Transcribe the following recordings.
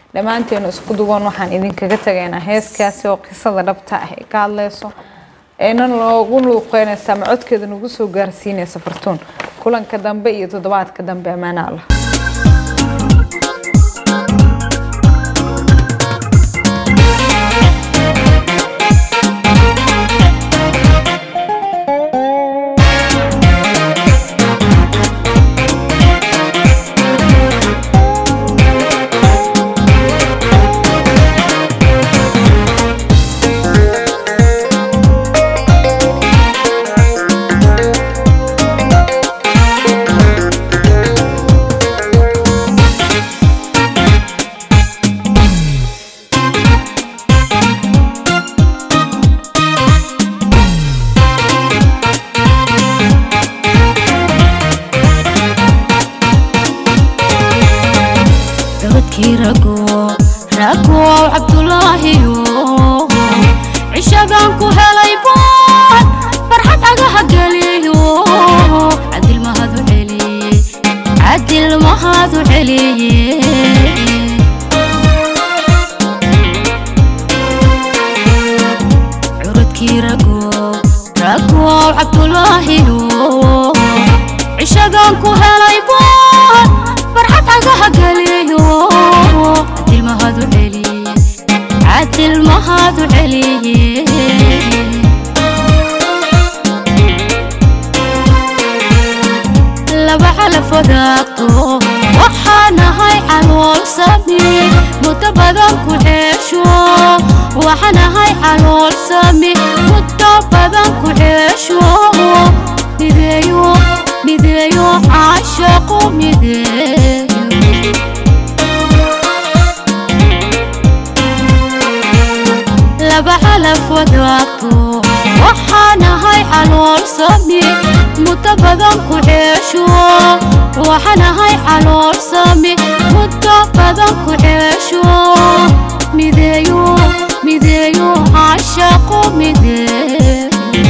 dhammaanteenu isku duwan waxaan idinkaga tagaynaa heeskaasi oo qisada dhabta ah ee ka hadleyso eena loogu luuqeynaysa ama codkeeda nagu soo gaarsiinaysa fartuun kulanka dambe iyo toddobaadka dambe ammaana allah gabadhkii rago ragow cabdulaahiyo cishagaan ku helay boon farxad agaha geliyo cadil mahadu celiye cadil mahadu celiye curadkii ragow ragow cabdulaahiyo cishagaan ku helay boon farxad agaha geliyo cadil mahadu celiye cadil mahadu celiye laba calaf wadaagto waxaanahay calool sami muddo badan ku ceesho waxaanahay calool sami muddo badan ku ceesho mideeyo mideeyo caashaqo mideeyo laba calaf wadaagto waxaanahay calool sami muddo badan ku ceesho waxaanahay calool sami muddo badan ku ceesho mideeyo mideeyo caashaqo mideeyo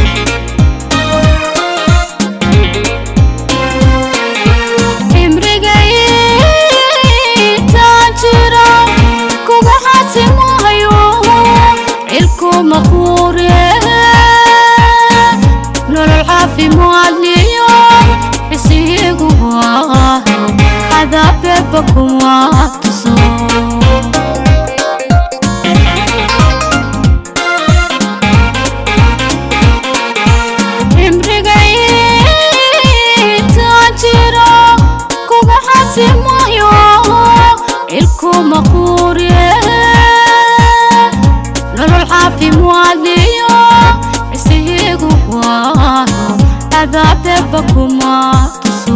cimrigaytaan jira kuga xasimahayo cilku maquure nolol caafimaadliyo isigu waaho cadaabeba kuma tuso cimrigaytaan jira kuga xasimayo cilku maquure nolol caafimaadliyo isigu waaho cadaabeba kuma tuso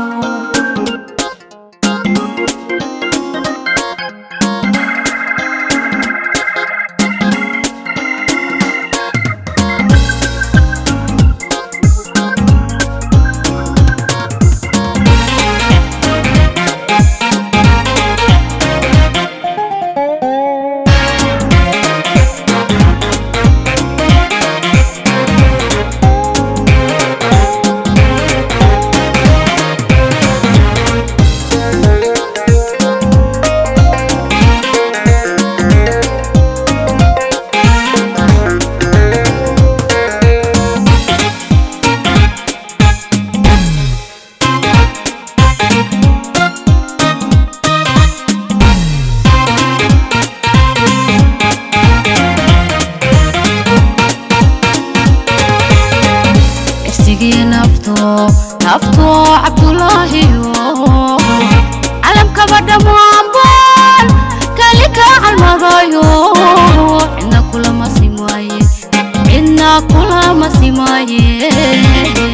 isigii nafto nafto cabdulaahiyo calamkaba dhammaanbaan kali kaa calmadayo cidna kulama simaaye cidna kulama simaaye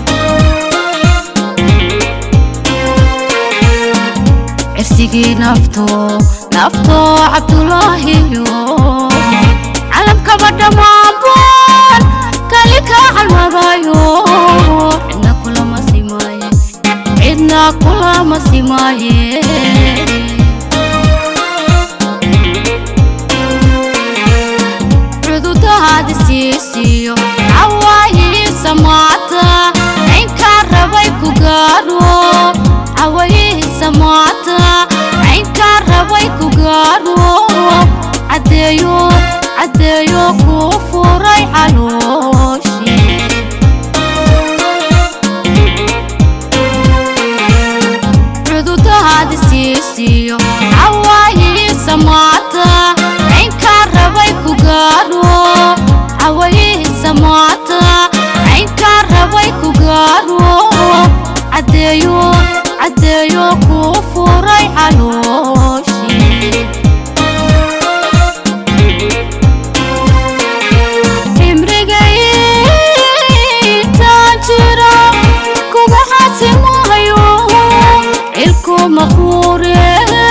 cirsigii nafto nafto cabdulaahiyo calamkaba dhammaanbaan kali kaa calmadayo cidna kulama simaaye cidna kulama simaaye cududahaadi siisiyo cawaayii samaata cinkaa rabay ku gaaro cawaayii samaata cinkaa rabay ku gaaro gaaro caddeeyo caddeeyo kuu furay calooshii cududahaadi siisiyo cawaayihiisa maata caynkaa rabay ku gaaro cawaayihiisa maata caynkaa rabay ku gaaro caddeeyo caddeeyo kuu furay calooshii imrigaytaan jira kuga xasimahayo cilku maquure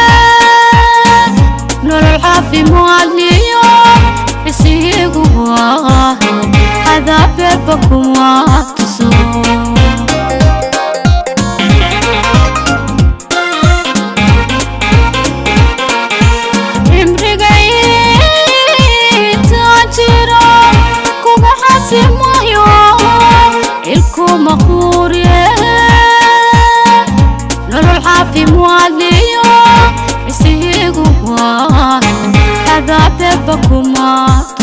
nolol caafimaadliyo bisihigu waa cadaabeerba kuma tuso imrigaytaan jira kuga xasimayo cilku maquure nolol caafimaadliyo bisihigu waa cadaabeerba kuma